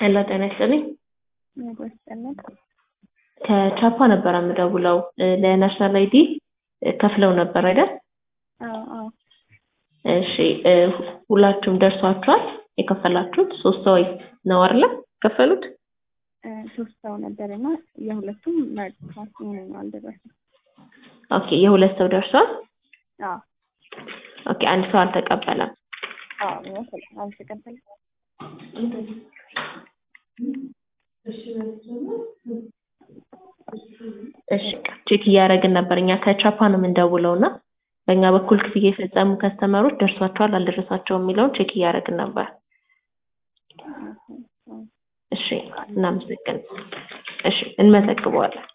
ሄሎ ጤና ይስጥልኝ። ያጎስጠለን ከቻፓ ነበር የምደውለው ለናሽናል አይዲ ከፍለው ነበር አይደል? አዎ አዎ እሺ እ ሁላችሁም ደርሷችኋል? የከፈላችሁት ሶስት ሰው ነው አይደለ? ከፈሉት? እ ሶስት ሰው ነበር እና የሁለቱም መርጥቷል። የኔ ነው አልደረሰም። ኦኬ የሁለት ሰው ደርሷል? አዎ ኦኬ አንድ ሰው አልተቀበለም። አዎ ይመስል አልተቀበለም። እሺ ቼክ እያደረግን ነበር። እኛ ከቻፓ ነው የምንደውለው እና በእኛ በኩል ክፍያ የፈጸሙ ከስተመሮች ደርሷቸዋል አልደረሳቸውም የሚለውን ቼክ እያደረግን ነበር። እሺ እናመሰግን። እሺ እንመዘግበዋለን።